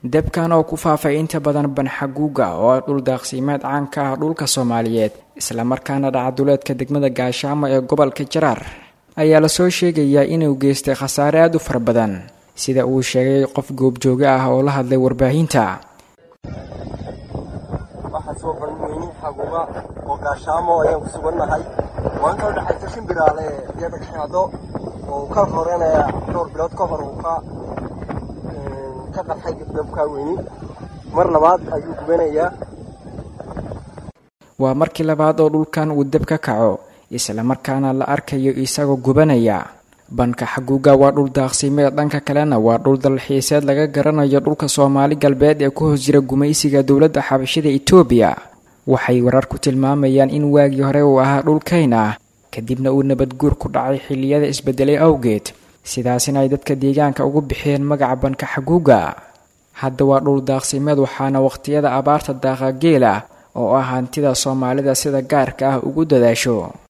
debkan oo ku faafay inta badan banxaguuga oo ah dhul daaqsiimeed caan ka ah dhulka soomaaliyeed islamarkaana dhacaduleedka degmada gaashaamo ee gobolka jaraar ayaa lasoo sheegayaa inuu geystay khasaare aada u fara badan sida uu sheegay qof goobjooge ah oo la hadlay warbaahinta waxaa soo banweyni xaguuga oo gaashaamo ayaan ku sugannahay waan ka dhexaysa shimbiraale iyo dhagxaado oo ka horanaya dhowr bilood ka hor uu ka ka qarxay dabkaa weyni mar labaad ayuu gubanayaa waa markii labaad oo dhulkan uu deb ka kaco islamarkaana la arkayo isagoo gubanaya banka xaguuga waa dhul daaqsimeed dhanka kalena waa dhul dalxiiseed laga garanayo dhulka soomaali galbeed ee ku hoos jira gumaysiga dowladda xabashida itoobiya waxay warar ku tilmaamayaan in waagii hore uu ahaa dhul kayn ah kadibna uu nabadguur ku dhacay xilliyada isbedelay awgeed sidaasina ay dadka deegaanka ugu bixiyeen magaca banka xaguuga hadda waa dhul daaqsimeed waxaana waqhtiyada abaarta daaqa geela oo ah hantida soomaalida sida gaarka ah ugu dadaasho